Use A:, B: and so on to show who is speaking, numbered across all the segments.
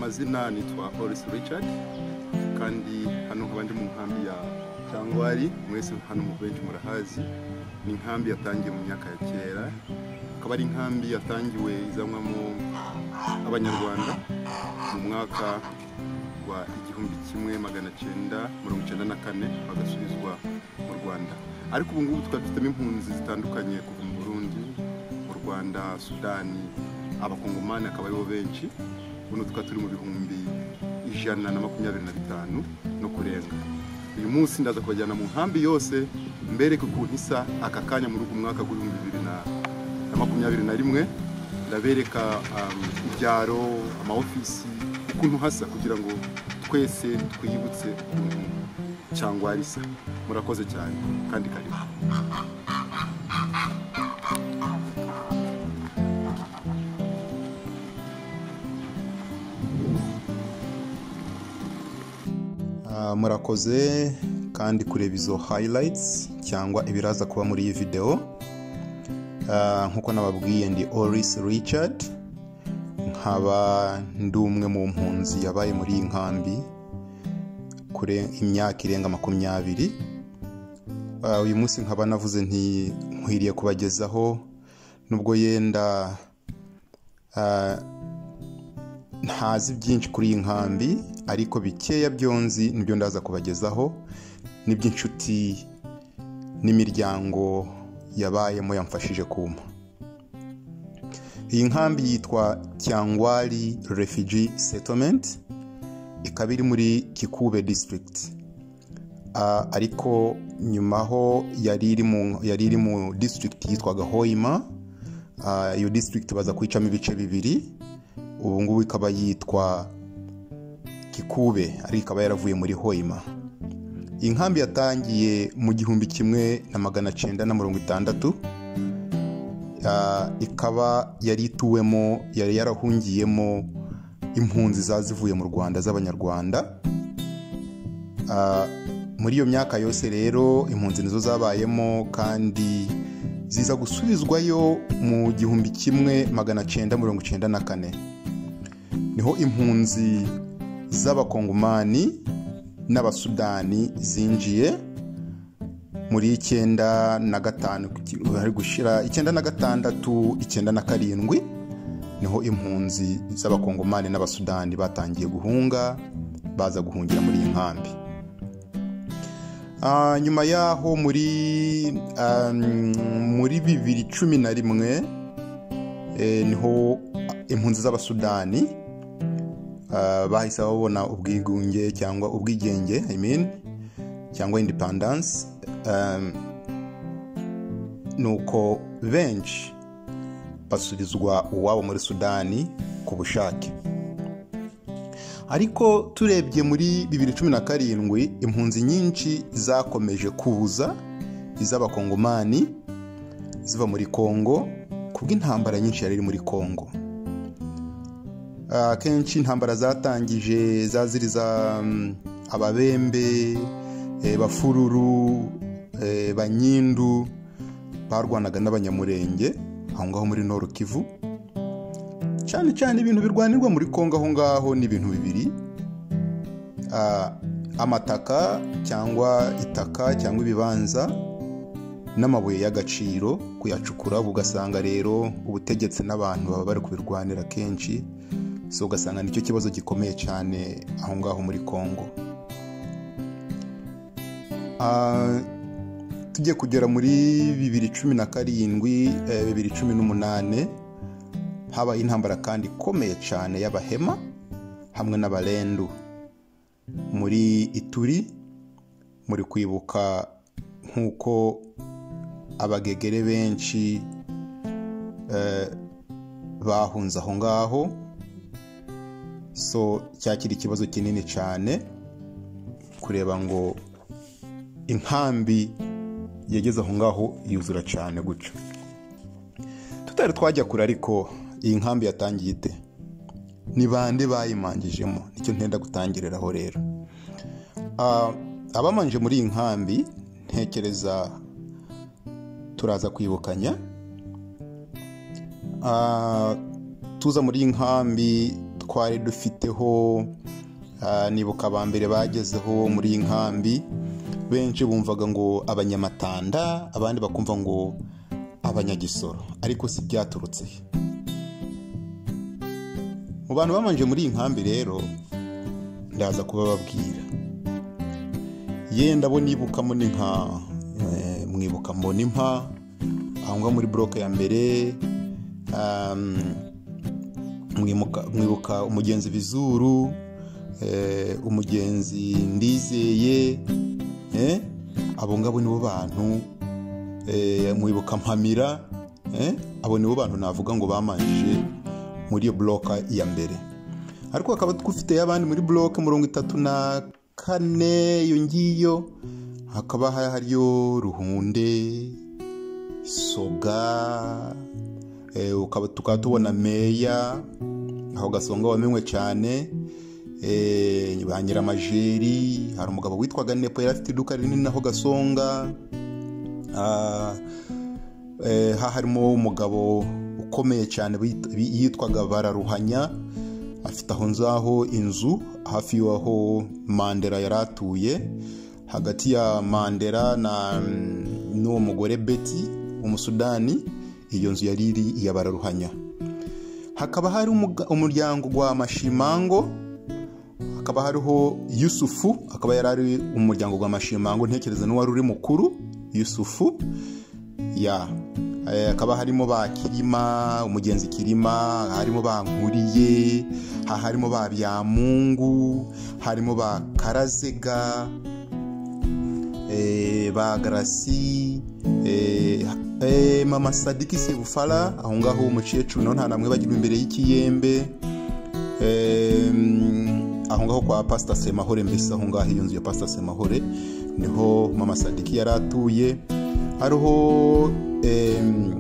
A: izina nitwa Horace Richard kandi hano nkaba ndi mu nkambi ya Cyangwari mwese hano mu benshi murahazi ni inkambi yatangiye mu myaka ya kera akaba ari inkambi yatangiwe izanwamo abanyarwanda mu mwaka wa igihumbi kimwe magana cyenda mirongo icyenda na kane bagasubizwa mu Rwanda ariko ubu ngubu tukaba dufitemo impunzi zitandukanye kuva mu Burundi mu Rwanda Sudani abakongomani akaba aribo benshi ubu tukaba turi mu bihumbi ijana na makumyabiri na bitanu no kurenga uyu munsi ndaza kubajyana mu nkambi yose mbereke ukuntu isa aka kanya muri uyu mwaka w'ibihumbi bibiri na makumyabiri na rimwe ndabereka um, ibyaro amaofisi ukuntu hasa kugira ngo twese twiyibutse ukuntu cyangwa risa murakoze cyane kandi karibu
B: Ah, murakoze kandi kureba izo highlights cyangwa ibiraza kuba muri iyi video Ah, nk'uko nababwiye ndi oris richard nkaba ndi umwe mu mpunzi yabaye muri iyi nkambi kure imyaka irenga makumyabiri Ah, uyu munsi nkaba navuze nti nkwiriye kubagezaho nubwo yenda ah, ntazi byinshi kuri iyi nkambi ariko bikeya byonzi nibyo ndaza kubagezaho n'iby'inshuti n'imiryango yabayemo yamfashije kumpa iyi nkambi yitwa cyangwari refugee settlement ikaba iri muri kikube district Ah, ariko nyuma ho yari iri mu- yari iri mu district yitwaga hoima Ah, iyo district baza kwicamo ibice bibiri ubu ngubu ikaba yitwa kikube ariko ikaba yaravuye muri hoima iyi nkambi yatangiye mu gihumbi kimwe na magana cyenda na mirongo itandatu Ah, ikaba yari ituwemo yari yarahungiyemo impunzi zazivuye mu rwanda z'abanyarwanda Ah, muri iyo myaka yose rero impunzi nizo zabayemo kandi ziza gusubizwayo mu gihumbi kimwe magana cyenda mirongo cyenda na kane niho impunzi z'abakongomani n'abasudani zinjiye muri icyenda na gatanu hari gushira icyenda na gatandatu icyenda na karindwi niho impunzi z'abakongomani n'abasudani batangiye guhunga baza guhungira muri iyi nkambi Ah, nyuma yaho muri ah, muri bibiri cumi na rimwe eh, niho impunzi z'abasudani ah, bahise babona ubwigunge cyangwa ubwigenge I mean, cyangwa independence um, nuko benshi basubizwa uwabo muri sudani ku bushake ariko turebye muri bibiri cumi na karindwi impunzi nyinshi zakomeje kuza iz'abakongomani ziva muri kongo kubw'intambara nyinshi yari iri muri kongo Ah, akenshi intambara zatangije zaziriza mm, ababembe eh, bafururu eh, banyindu barwanaga n'abanyamurenge aho ngaho muri Nord Kivu cyane cyane ibintu birwanirwa muri kongo aho ngaho ni ibintu bibiri Ah, amataka cyangwa itaka cyangwa ibibanza n'amabuye y'agaciro kuyacukura uba ugasanga rero ubutegetsi n'abantu baba bari kubirwanira kenshi so ugasanga nicyo kibazo gikomeye cyane aho ngaho muri kongo Ah, tujye kugera muri bibiri cumi na karindwi eh, bibiri cumi n'umunane habaye intambara kandi ikomeye cyane y'abahema hamwe n'abarendu muri ituri muri kwibuka nk'uko abagegere benshi eh, bahunze aho ngaho so cyakira ikibazo kinini cyane kureba ngo inkambi yageze aho ngaho yuzura cyane gutyo tutari twajya kure ariko iyi nkambi yatangiye ite ni bande bayimangijemo nicyo ntenda gutangiriraho rero Ah, abamanje muri iyi nkambi ntekereza turaza kwibukanya Ah, tuza muri iyi nkambi twari dufiteho ah, nibuka aba mbere bagezeho muri iyi nkambi benshi bumvaga ngo abanyamatanda abandi bakumva ngo abanyagisoro ariko si byaturutse he mu bantu babanje muri iyi nkambi rero ndaza kubababwira yenda bo nibukamo ni nka eh, mwibuka mbona impa aho ngaho muri buroke ya mbere um, mwimuka- mwibuka umugenzi bizuru eh, umugenzi ndizeye eh, abo ngabo nibo bantu eh, mwibuka mpamira eh, abo nibo bantu navuga ngo bamanjije muri iyo buroka ya mbere ariko hakaba dufite abandi muri buroke mirongo itatu na kane iyo ngiyo hakaba hariyo ruhunde soga eh, ukaba tukaba tubona meya aho gasonga wamenywe cyane eh, ba nyiramajeri hari umugabo witwaga nepo yari afite iduka rinini aho gasonga Ah, eh, ha harimo umugabo ukomeye cyane bit- bi- yitwaga bararuhanya afite aho nzaho inzu hafi y'aho mandela yari atuye hagati ya mandela na mm, n'uwo mugore beti umusudani iyo nzu yari iri iya bararuhanya hakaba hari umuga- umuryango wa mashimango hakaba hariho yusufu akaba yari ari umuryango wa mashimango ntekereza n'uwari uri mukuru yusufu ya Eh, hakaba harimo ba kirima umugenzi kirima harimo ba nkuriye ha- harimo ba byamungu harimo ba karazega eh, ba garasi eh, eh, mama sadiki sebufara aho ngaho umukecuru nawe nta namwe bagirwa imbere y'ikiyembe Em, aho ngaho kwa pasita semahore mbese aho ngaho iyo nzu ya pasita semahore niho mama sadiki yari atuye hariho em,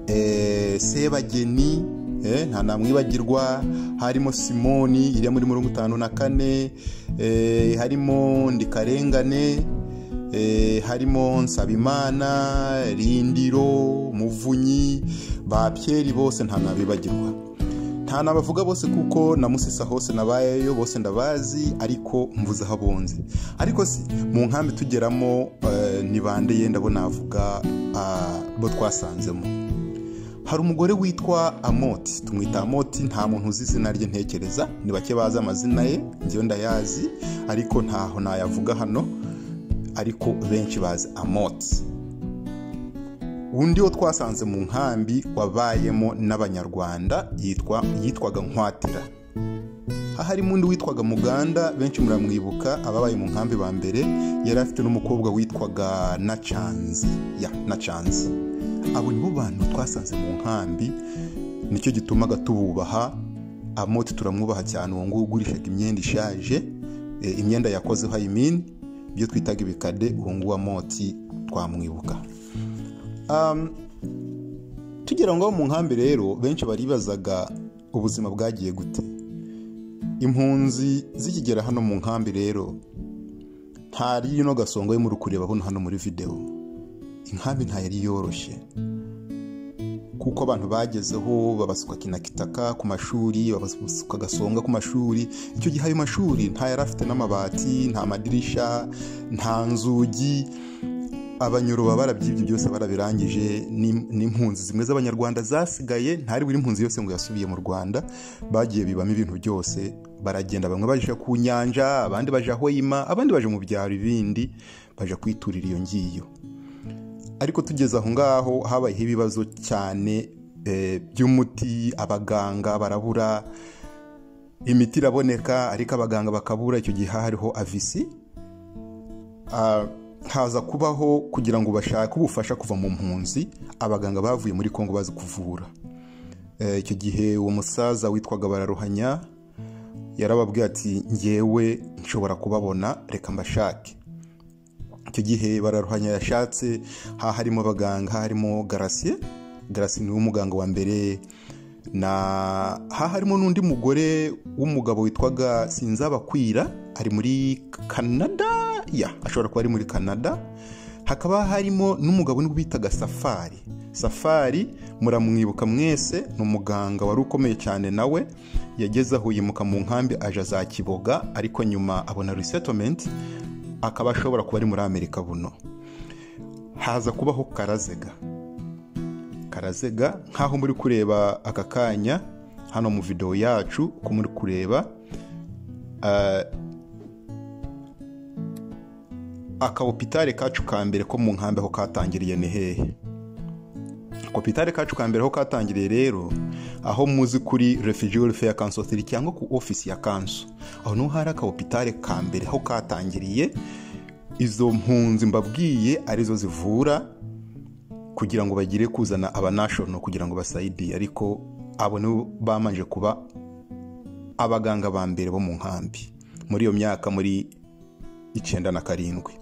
B: eh, sebageni eh, nta namwibagirwa harimo simoni iri muri mirongo itanu na kane eh, harimo ndikarengane eh, harimo nsabimana rindiro muvunyi ba Pierre bose nta nabibagirwa nta nabavuga bose kuko na musesa hose nabayeyo bose ndabazi ariko mvuze aho abonze ariko si mu nkambi tugeramo eh, ni bande yenda bo navuga ah, bo twasanzemo hari umugore witwa amoti tumwita amoti nta muntu uzi izina rye ntekereza ni bake bazi amazina ye njyewe ndayazi ariko ntaho nayavuga hano ariko benshi bazi amoti undi wo twasanze mu nkambi wabayemo n'abanyarwanda yitwa yitwaga nkwatira aha harimo undi witwaga muganda benshi muramwibuka ababaye mu nkambi ba mbere yari afite n'umukobwa witwaga nacanzi ya nacanzi abo nibo bantu twasanze mu nkambi nicyo gitumaga tububaha amoti turamwubaha cyane uwo nguwo ugurishaga imyenda ishaje eh, imyenda yakozeho ayimini ibyo twitaga ibikade uwo nguwo amoti twamwibuka Um, tugera ngaho mu nkambi rero benshi baribazaga ubuzima bwagiye gute impunzi zikigera hano mu nkambi rero ntari ino gasongo muri kureba hano hano muri videwo inkambi nta yari yoroshye kuko abantu bagezeho babasuka kinakitaka ku mashuri babasuka gasonga ku mashuri icyo gihe ayo mashuri nta yari afite n'amabati nta madirisha nta nzugi abanyuruba barabyibye byose barabirangije n'im- n'impunzi zimwe z'abanyarwanda zasigaye ntari buri mpunzi yose ngo yasubiye mu rwanda bagiye bibamo ibintu byose baragenda bamwe baja ku nyanja abandi baja hoima abandi baja mu byaro ibindi baja kwiturira iyo ngiyo ariko tugeze aho ngaho habayeho ibibazo cyane eh, by'umuti abaganga barabura imiti iraboneka ariko abaganga bakabura icyo gihe hariho avisi Ah, haza kubaho kugira ngo bashake ubufasha kuva mu mpunzi abaganga bavuye muri kongo bazi kuvura Eh, icyo gihe uwo musaza witwaga bararuhanya yarababwiye ati ngewe nshobora kubabona reka mbashake icyo gihe bararuhanya yashatse ha harimo abaganga ha harimo garasiye garasiye niwe muganga wa mbere na ha harimo n'undi mugore w'umugabo witwaga sinzabakwira ari muri canada ya ashobora kuba ari muri canada hakaba harimo n'umugabo bitaga safari safari muramwibuka mwese ni umuganga wari ukomeye cyane nawe yageze aho yimuka mu nkambi aja za kiboga ariko nyuma abona resettlement akaba ashobora kuba ari muri amerika buno haza kubaho karazega karazega nk'aho muri kureba aka kanya hano mu videwo yacu ko muri kureba ah, akabopitare kacu ka mbere ko mu nkambi aho katangiriye ni hehe akabopitare kacu ka mbere aho katangiriye rero aho muzi kuri refugee welfare council authority cyangwa ku ofisi ya kanso aho niho hari akabopitare ka mbere aho katangiriye izo mpunzi mbabwiye arizo zivura kugira ngo bagire kuzana abanashono kugira ngo basayidire ariko abo nibo bamanje kuba abaganga ba mbere bo mu nkambi muri iyo myaka muri icyenda na karindwi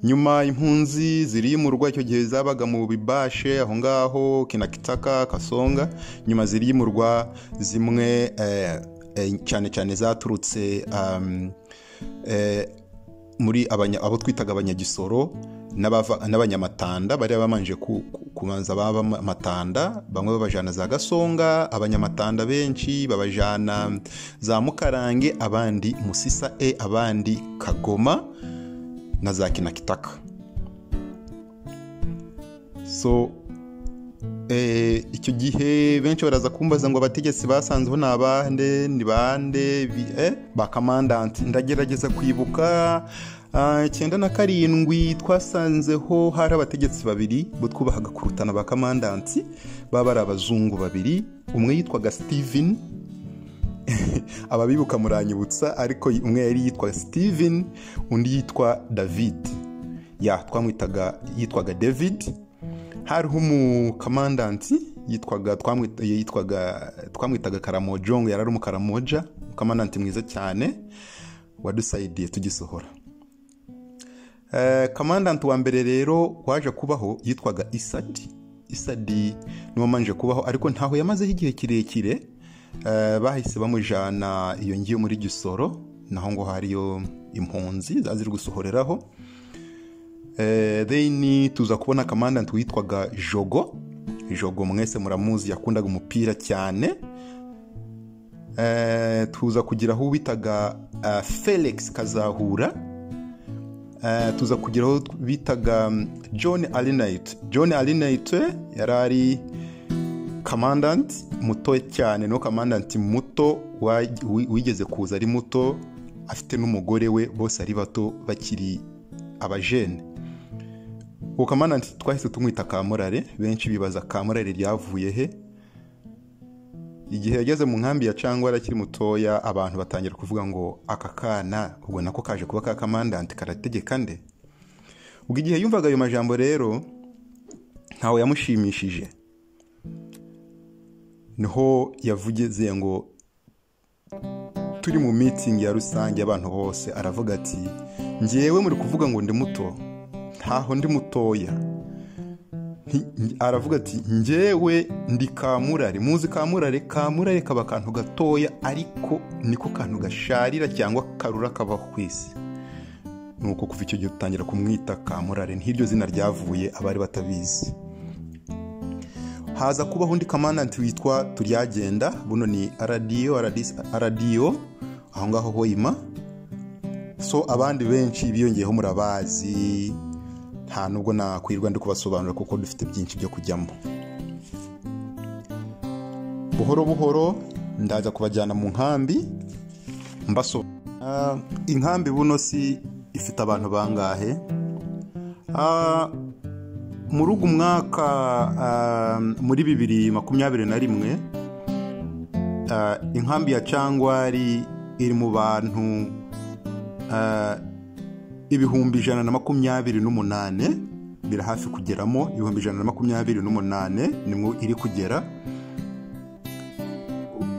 B: nyuma impunzi ziriyimurwa icyo gihe zabaga mu bibashe aho ngaho kinakitaka kasonga nyuma ziriyimurwa zimwe eh, eh, cyane cyane zaturutse um, eh, muri abanya- abo twitaga abanyagisoro n'abava- n'abanyamatanda bari babanje ku- ku- kubanza baba amatanda bamwe babajana za gasonga abanyamatanda benshi babajana za mukarange abandi musisa e abandi kagoma na za kinakitaka so eh, icyo gihe benshi baraza kumbaza ngo abategetsi basanzeho ni abande ni bande bi- eh, ba kamandanti ndagerageza kwibuka ah, icyenda na karindwi twasanzeho hari abategetsi babiri bo twubahaga kurutana ba kamandanti baba ari abazungu babiri umwe yitwaga steven ababibuka muranyibutsa ariko umwe yari yitwa steven undi yitwa david ya twamwitaga yitwaga david hariho umukamandanti yitwaga twamwita- yitwaga twamwitaga karamojo ngo yari ari umukaramoja umukamandanti mwiza cyane wadusayidiye tugisohora Eh, kamandanti wa mbere rero waje kubaho yitwaga isadi isadi niwo manje kubaho ariko ntaho yamazeho igihe kirekire Eh, bahise bamujana iyo ngiyo muri gisoro naho ngo hariyo impunzi zaziri gusohoreraho Eh, then tuza kubona kamandanti witwaga jogo jogo mwese muramuzi yakundaga umupira cyane Eh, tuza kugira aho bitaga ah, felix kazahura Eh, tuza kugira aho bitaga mm, john alinayite john alinayite yari ari kamandanti muto cyane no kamandanti muto wa- wi- wigeze kuza ari muto afite n'umugore we bose ari bato bakiri abajene uwo kamandanti twahise tumwita kamurare benshi bibaza kamurare ryavuye he igihe yageze mu nkambi ya cyangwa akiri mutoya abantu batangira kuvuga ngo aka kana ubwo nako kaje kuba ka kamandanti karategeka nde ubwo igihe yumvaga ayo majambo rero ntawe yamushimishije niho yavugize ngo turi mu mitingi ya rusange y'abantu bose aravuga ati ngewe muri kuvuga ngo ndi muto ntaho ndi mutoya Nti- nj- aravuga ati ngewe ndi kamurare muzi kamurare kamurare kaba akantu gatoya ariko niko kantu gasharira cyangwa karura kabaho ku isi nuko kuva icyo gihe dutangira kumwita kamurare nk'iryo zina ryavuye abari batabizi haza kubaho undi kamandanti witwa turyagenda buno ni aradiyo aradiyo aho ngaho hoima so abandi benshi biyongeyeho murabazi nta nubwo nakwirwa ndi kubasobanurira kuko dufite byinshi byo kujyamo buhoro buhoro ndaza kubajyana mu nkambi mbasobanurira inkambi buno si ifite abantu bangahe Ah, muri ugu mwaka ah, muri bibiri makumyabiri na rimwe ah, inkambi ya cangwari iri mu bantu ah, ibihumbi ijana na makumyabiri n'umunane biri hafi kugeramo ibihumbi ijana na makumyabiri n'umunane nimwo iri kugera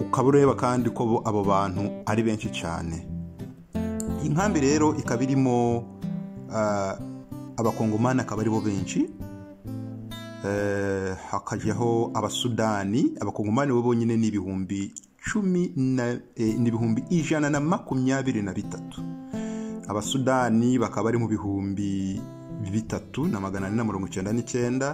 B: ukaba ureba kandi ko bo- abo bantu ari benshi cyane inkambi rero ikaba irimo ah, abakongomani akaba aribo benshi Eh, hakajyaho abasudani abakongomani bo bonyine ni ibihumbi cumi na eh, ni ibihumbi ijana na makumyabiri na bitatu abasudani bakaba bari mu bihumbi bitatu na magana ane na mirongo icyenda n'icyenda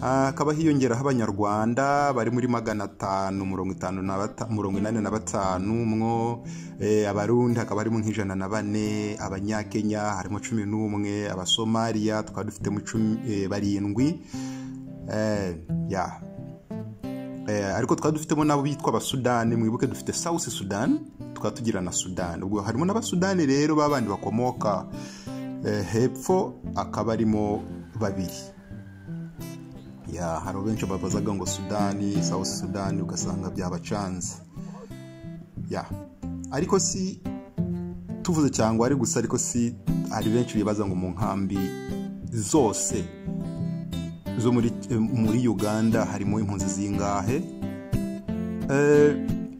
B: Ah, hakaba hiyongeraho abanyarwanda bari muri magana atanu mirongo itanu na bata- mirongo inani na batanu mwo eh, abarundi hakaba harimo nk'ijana na bane abanyakenya harimo cumi n'umwe abasomaliya tukaba dufitemo cumi- eh, barindwi Eh, ya Eh, ariko tukaba dufitemo n'abo bitwa abasudani mwibuke dufite south sudan tukaba tugira na sudan ubwo harimo n'abasudani rero babandi bakomoka eh, hepfo akaba arimo babiri ya hari benshi babazaga ngo sudani south sudani ugasanga byabacanze ya ariko si tuvuze cyangwa ari gusa ariko si hari benshi bibaza ngo mu nkambi zose zo muri, eh, muri uganda harimo impunzi zingahe Eh,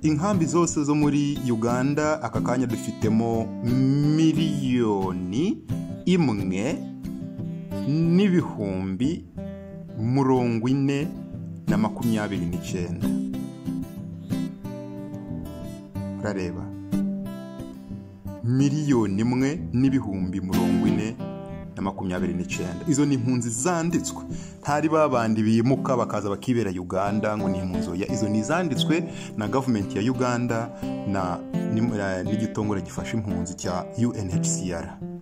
B: inkambi zose zo muri uganda aka kanya dufitemo miliyoni imwe n'ibihumbi mirongo ine na makumyabiri n'icyenda urareba miliyoni imwe n'ibihumbi mirongo ine na makumyabiri n'icyenda izo ni impunzi zanditswe ntari babandi bimuka bakaza bakibera uganda ngo ni impunzi oya izo ni izanditswe na gavumenti ya uganda na ni- eh, n'igitongore gifasha impunzi cya unhcr